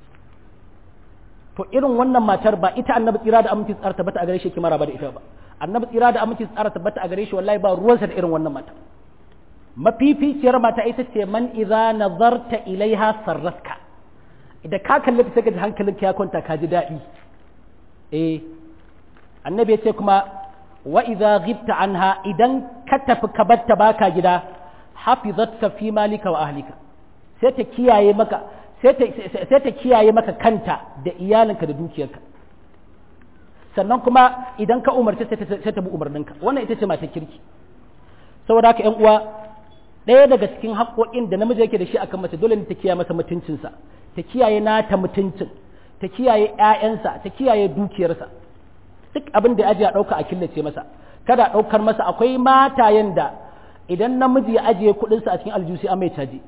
to irin wannan matar ba ita annabi tsira da aminci tsara tabbata a gare shi kimara ba da ita ba annabi tsira da aminci tsara tabbata a gare shi wallahi ba ruwansa da irin wannan mata mafificiyar mata ita ce man idza nazarta ilaiha sarratka idan ka kalle ta sai ka ji hankalinka ya kwanta ka ji daɗi eh annabi ya ce kuma wa idza ghibta anha idan ka tafi ka batta baka gida hafizatka fi malika wa ahlika sai ta kiyaye maka sai ta kiyaye maka kanta da iyalinka da dukiyarka sannan kuma idan ka umarci sai ta bi umarninka wannan ita ce matar kirki saboda haka ƴan uwa ɗaya daga cikin haƙoƙin da namiji yake da shi akan mace dole ne ta kiyaye masa mutuncinsa ta kiyaye nata mutuncin ta kiyaye ƴaƴansa ta kiyaye dukiyarsa duk abin da ya ajiye a ɗauka a killace masa kada a ɗaukar masa akwai matayen da idan namiji ya ajiye kuɗinsa a cikin aljusi an mai caji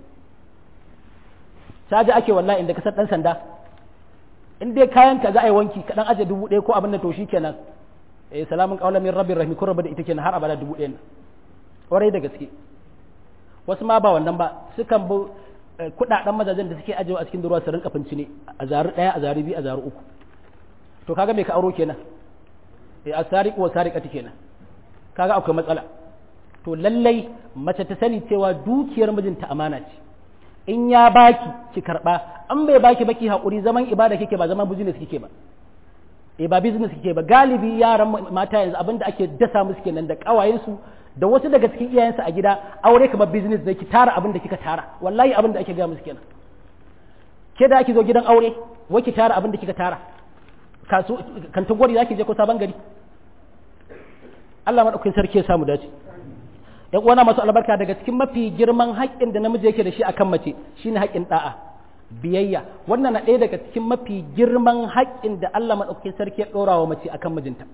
caji ake wallahi inda kasar ɗan sanda in dai kayan ka za a yi wanki ka ɗan ajiye dubu ɗaya ko abin da to shi kenan eh salamun qawlan min rabbir rahim ko da ita kenan har abada dubu ɗaya nan ƙwarai da gaske wasu ma ba wannan ba sukan bi kuɗaɗen mazajen da suke ajiyewa a cikin ruwa su rinka finci ne a zaru ɗaya a zaru biyu a zaru uku to kaga me ka auro kenan eh asariq wa sariqati kenan kaga akwai matsala to lallai mace ta sani cewa dukiyar mijinta amana ce in ya baki ki karba an bai baki baki hakuri zaman ibada kike ba zaman business kike ba eh ba business kike ba galibi yaran mata yanzu abinda ake dasa musu kenan da kawayensu da wasu daga cikin iyayensu a gida aure kamar business da ki tara abin da kika tara wallahi abin da ake ga musu kenan ke da ake zo gidan aure wai ki tara abin da kika tara kasu kantin gwari zaki je ko sabon gari Allah madaukakin sarki ya samu dace yan uwana masu albarka daga cikin mafi girman haƙƙin da namiji yake da shi akan mace shine haƙƙin da'a biyayya wannan na ɗaya daga cikin mafi girman haƙƙin da Allah madaukakin sarki ya ɗora wa mace akan mijinta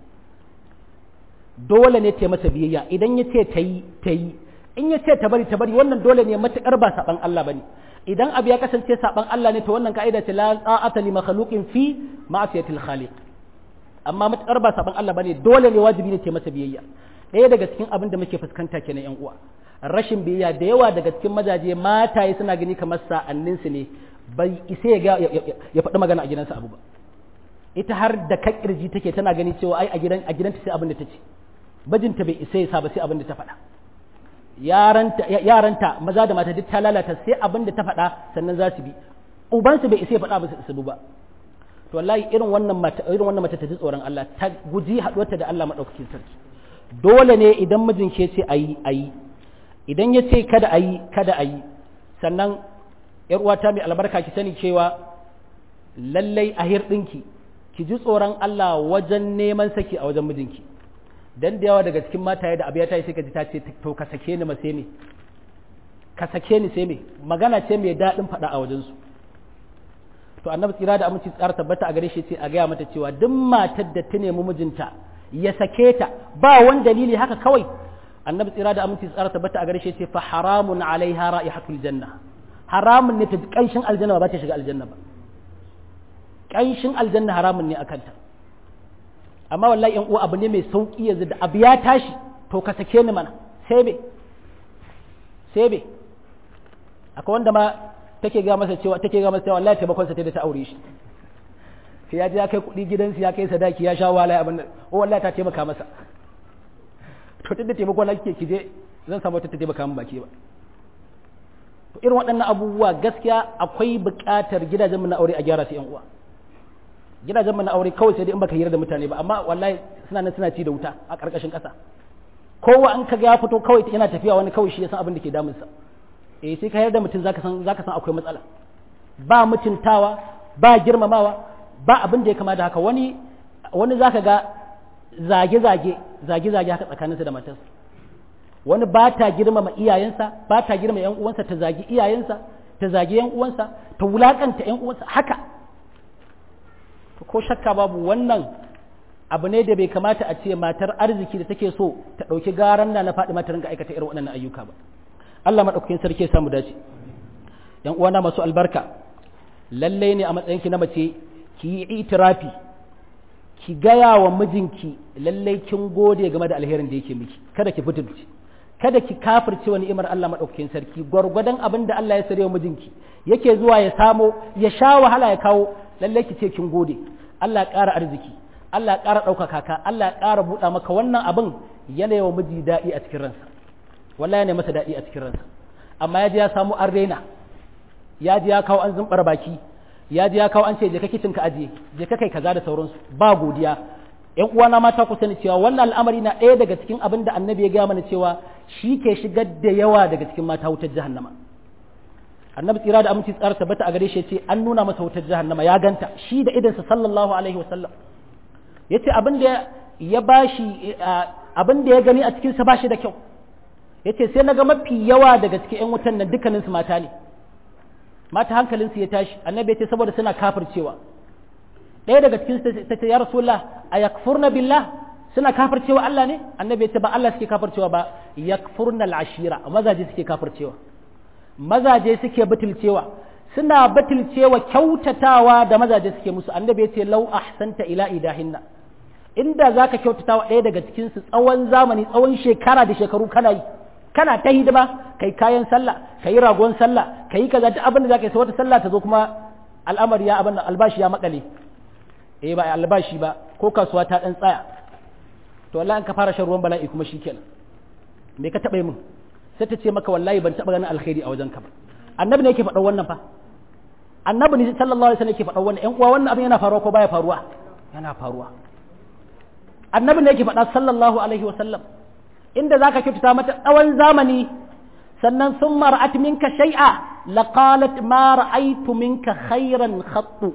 dole ne ta masa biyayya idan ya ce ta yi ta yi in ya ce ta bari ta bari wannan dole ne matuƙar ba saɓan Allah bane idan abu ya kasance saɓan Allah ne to wannan ka'ida ce la ta'ata li makhluqin fi ma'siyatil khaliq amma matuƙar ba saɓan Allah bane dole ne wajibi ne ta masa biyayya ɗaya daga cikin abin da muke fuskanta kenan yan uwa rashin biyayya da yawa daga cikin mazaje mataye suna gani kamar sa'annin su ne bai isa ya ya faɗi magana a gidansa abu ba ita har da ka kirji take tana gani cewa ai a gidan a gidanta sai abin da ta ce bajinta bai isa ya sa ba sai abin da ta faɗa yaranta yaranta maza da mata duk ta lalata sai abin da ta faɗa sannan za su bi ubansu bai isa ya faɗa ba su bi ba to wallahi irin wannan mata irin wannan mata ta ji tsoron Allah ta guji haɗuwarta da Allah madaukakin sarki dole ne idan mijin ke ce ayi ayi idan ya ce kada ayi kada ayi sannan yar uwata mai albarka ki sani cewa lallai a hirɗinki ki ji tsoron Allah wajen neman saki a wajen mijinki dan da yawa daga cikin mataye da abu ya tayi sai ka ji ta ce to ka sake ni ma sai me ka sake ni sai me magana ce mai daɗin faɗa a wajen su to annabi tsira da aminci tsara tabbata a gare shi ce a gaya mata cewa duk matar da ta nemi mijinta ya sake ta ba wani dalili haka kawai annabi tsira da aminci tsara tabbata a gare shi ce fa haramun alaiha ra'ihatul janna haramun ne ta kanshin aljanna ba ta shiga aljanna ba kanshin aljanna haramun ne akan ta amma wallahi yan uwa abu ne mai sauki yanzu da abu ya tashi to ka sake ni mana sai be sai be akwai wanda ma take ga masa cewa take ga masa cewa wallahi taimakon sa da ta aure shi sai ya je ya kai kuɗi gidansu ya kai sadaki ya sha wahala abin nan o wallahi ta taimaka masa to tunda taimakon na kike kije zan samu ta taimaka min baki ba to irin waɗannan abubuwa gaskiya akwai buƙatar gidajenmu na aure a gyara su yan uwa gidajenmu na aure kawai sai dai in baka hira da mutane ba amma wallahi suna nan suna ci da wuta a ƙarƙashin ƙasa kowa an kaga ya fito kawai yana tafiya wani kawai shi ya san abin da ke damunsa eh sai ka yarda mutum zaka san zaka san akwai matsala ba mutuntawa ba girmamawa ba abin da ya kama da haka wani wani zaka ga zage zage zage zage haka tsakaninsa da matarsa wani ba ta girmama iyayensa ba ta girmama yan uwansa ta zagi iyayensa ta zagi yan uwansa ta wulakanta yan uwansa haka ko shakka babu wannan abu ne da bai kamata a ce matar arziki da take so ta ɗauki garan na na faɗi mata ringa aikata irin waɗannan ayyuka ba Allah maɗaukakin sarki ya samu dace yan uwana masu albarka lalle ne a matsayinki na mace ki yi itirafi ki gaya wa mijinki lalle kin gode game da alherin da yake miki kada ki fitinci kada ki kafirce wani imar Allah maɗaukakin sarki gwargwadon abin da Allah ya sare wa mijinki yake zuwa ya samo ya sha wahala ya kawo lalle ki ce kin gode Allah ya ƙara arziki Allah ya ƙara ɗaukaka ka Allah ya ƙara buɗa maka wannan abin yana wa miji daɗi a cikin ransa wallahi ne masa daɗi a cikin ransa amma ya je ya samu an rena ya je ya kawo an zumbar baki ya je ya kawo an ce je ka kicin ka ajiye je ka kai kaza da sauransu ba godiya ƴan uwana mata ku sani cewa wannan al'amari na ɗaya daga cikin abin da annabi ya gaya mana cewa shi ke shigar da yawa daga cikin mata wutar jahannama annabi tsira da aminci tsara tabbata a gare shi ce an nuna masa wutar jahannama ya ganta shi da idansa sallallahu alaihi wasallam yace abin da ya bashi abin da ya gani a cikin sa bashi da kyau yace sai naga mafi yawa daga cikin ƴan wutan nan dukkanin su mata ne mata hankalin su ya tashi annabi yace saboda suna kafircewa ɗaya daga cikin su ta ce ya rasulullah ayakfurna billah suna kafircewa Allah ne annabi yace ba Allah suke kafircewa ba yakfurna al-ashira mazaje suke kafircewa mazaje suke butulcewa suna butulcewa kyautatawa da mazaje suke musu annabi yace lau ahsanta ila idahinna inda zaka kyautatawa ɗaya daga cikin su tsawon zamani tsawon shekara da shekaru kana yi kana ta hidima kai kayan sallah kai ragon sallah kai kaza duk abin da zaka yi sai wata sallah ta zo kuma al'amari ya abin albashi ya makale eh ba albashi ba ko kasuwa ta dan tsaya to wallahi an ka fara shan ruwan bala'i kuma shikenan me ka taba yi min sai ta ce maka wallahi ban taba ganin alkhairi a wajen ka ba annabi ne yake faɗa wannan fa annabi ne sallallahu alaihi wasallam yake faɗa wannan ƴan uwa wannan abin yana faruwa ko baya faruwa yana faruwa annabi ne yake faɗa sallallahu alaihi wasallam inda zaka kyautata mata tsawon zamani sannan sun mar'at minka shay'a laqalat ma ra'aytu minka khairan khattu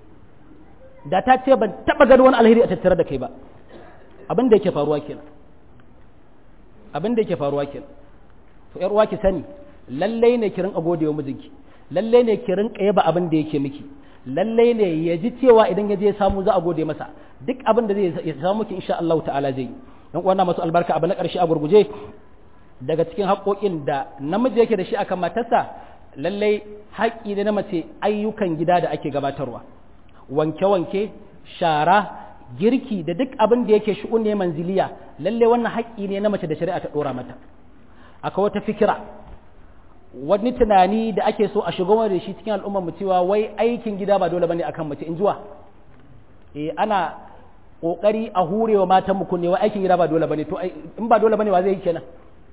da ta ce ban taba gani wani alheri a tattare da kai ba abin da yake faruwa kenan abin da yake faruwa kenan to yar uwa ki sani lallai ne ki rinka gode wa mijinki lallai ne ki rinka yaba abin da yake miki lallai ne ya ji cewa idan ya je ya samu za a gode masa duk abin da zai ya samu ki insha Allah ta'ala zai dan uwana masu albarka abu na karshe a gurguje daga cikin haƙoƙin da namiji yake da shi akan matarsa lallai haƙƙi ne na mace ayyukan gida da ake gabatarwa wanke-wanke shara girki da duk abin da yake shi'un ne manziliya lallai wannan haƙƙi ne na mace da shari'a ta ɗora mata akwai wata fikira wani tunani da ake so a shigo da shi cikin al'ummar mu cewa wai aikin gida ba dole bane akan mace in jiwa eh ana kokari a hurewa matan mu kunne wai aikin gida ba dole bane to in ba dole bane wa zai yi kenan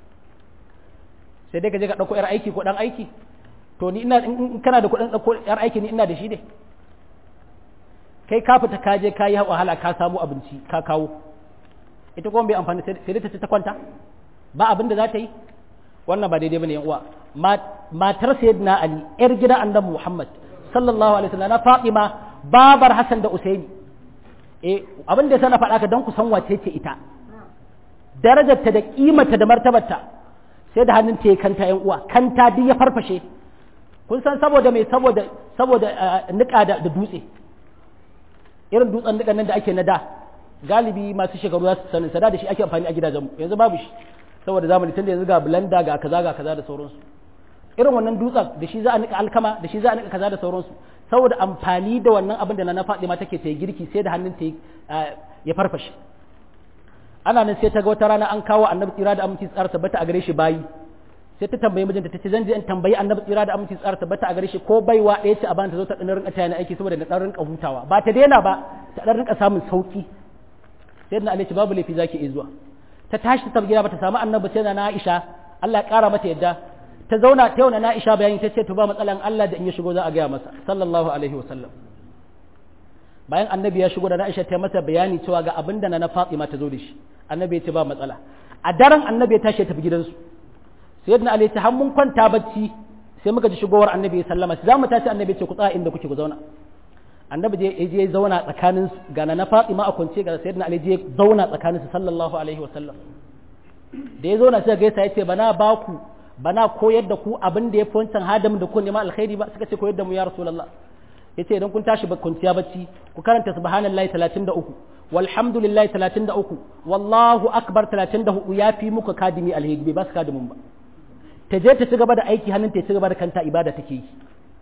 sai dai ka je ka dauko yar aiki ko dan aiki to ni ina in kana da kuɗin dauko yar aiki ni ina da shi dai kai ka fita ka je ka yi wahala ka samu abinci ka kawo ita kuma bai amfani sai dai ta ci ta kwanta ba abin da za ta yi wannan ba daidai bane yan uwa matar sayyidina ali yar gidan annabi muhammad sallallahu alaihi wasallam na fatima babar hasan da usaini eh abin da sana faɗa ka dan ku san wace ce ita darajarta da kimarta da martabarta sai da hannun ta ya kanta yan uwa kanta duk ya farfashe kun san saboda mai saboda saboda nika da dutse irin dutsen nikan nan da ake na da galibi masu shekaru za su sanin sada da shi ake amfani a gidajenmu yanzu babu shi saboda zamani tun da yanzu ga blender ga kaza ga kaza da sauransu irin wannan dutsen da shi za a nika alkama da shi za a nika kaza da sauransu saboda amfani da wannan abin da na faɗi ma take ta girki sai da hannun ta ya farfashe ana nan sai ta ga wata rana an kawo annabi tsira da aminci tsara tabbata a gare shi bayi sai ta tambayi mijinta ta ce zan je in tambayi annabi tsira da aminci tsara tabbata a gare shi ko baiwa ɗaya ce a bani ta zo ta ɗan rinka tayani aiki saboda na ɗan rinka hutawa ba ta daina ba ta ɗan rinka samun sauki sai na Ali ce babu laifi zaki iya zuwa ta tashi ta gida ba ta samu annabi sai na Aisha Allah ya ƙara mata yadda ta zauna ta yauna na Aisha bayani ta ce to ba matsalan Allah da in ya shigo za a gaya masa sallallahu alaihi wa sallam bayan annabi ya shigo da na Aisha ta masa bayani cewa ga abin da na Fatima ta zo da shi annabi ya ce ba matsala a daren annabi ya tashi ya tafi gidansu sayyidina Ali ya ce har mun kwanta bacci sai muka ji shigowar annabi ya sallama za mu tashi annabi ya ce ku tsaya inda kuke ku zauna annabi je ya je zauna tsakanin ga na Fatima a kwance ga sayyidina Ali je zauna tsakanin su sallallahu alaihi wa sallam da ya zauna sai gaisa ya ce bana ba ku bana koyar da ku abin da ya fi wancan hadamin da ku nema alkhairi ba suka ce koyar da mu ya rasulullah ya ce idan kun tashi kwanciya bacci ku karanta subhanallahi 33 walhamdulillahi 33 wallahu akbar 34 ya fi muka kadimi alheri bai ba su kadimin ba ta je ta ci gaba da aiki hannun ta ci gaba da kanta ibada take yi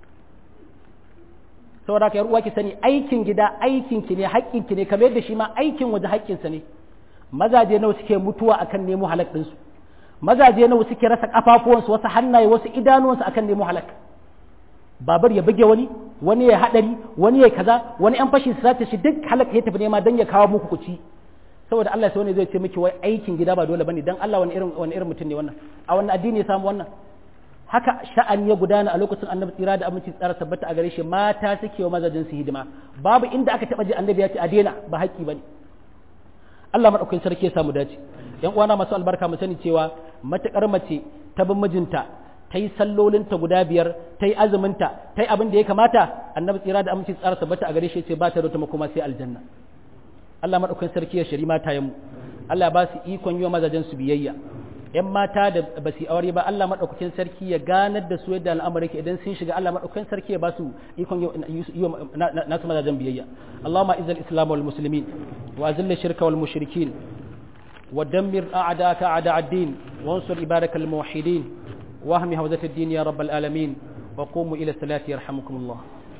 saboda ka uwa ki sani aikin gida aikin ki ne haƙƙin ki ne kamar yadda shi ma aikin waje haƙƙinsa ne mazaje nawa suke mutuwa akan nemo halak ɗinsu mazaje nawa suke rasa kafafuwansu wasu hannaye wasu idanuwansu akan nemo halak babar ya buge wani wani ya hadari wani ya kaza wani yan fashi su sace shi duk halaka ya tafi nema dan ya kawo muku kuci saboda Allah sai wani zai ce miki wai aikin gida ba dole bane dan Allah wani irin wani irin mutum ne wannan a wannan addini ya samu wannan haka sha'ani ya gudana a lokacin annabi tsira da aminci tsara tabbata a gare shi mata suke wa mazajin su hidima babu inda aka taba ji annabi ya ce a daina ba haƙƙi bane Allah madaukakin sarki ya samu dace yan uwana masu albarka mu sani cewa matakar mace ta bin mijinta ta yi sallolinta guda biyar ta yi azuminta ta yi abin da ya kamata annabi tsira da aminci tsara tabbata a gare shi ce ba ta da makoma sai aljanna Allah madaukakin sarki ya shari mata mu Allah ba su ikon yi wa mazajen su biyayya yan mata da ba su aure ba Allah madaukakin sarki ya ganar da su yadda al'amari ke idan sun shiga Allah madaukakin sarki ya ba su ikon yi wa nasu mazajen biyayya Allahumma izzal islam wal muslimin wa azilla shirka wal mushrikin ودمر أعداءك أعداء الدين وانصر عبادك الموحدين واهم هوزة الدين يا رب العالمين وقوموا إلى الصلاة يرحمكم الله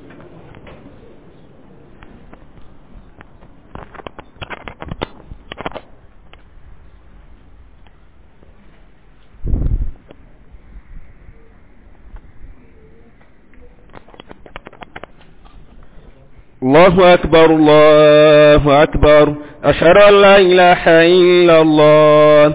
الله أكبر الله أكبر أشهد أن لا إله إلا الله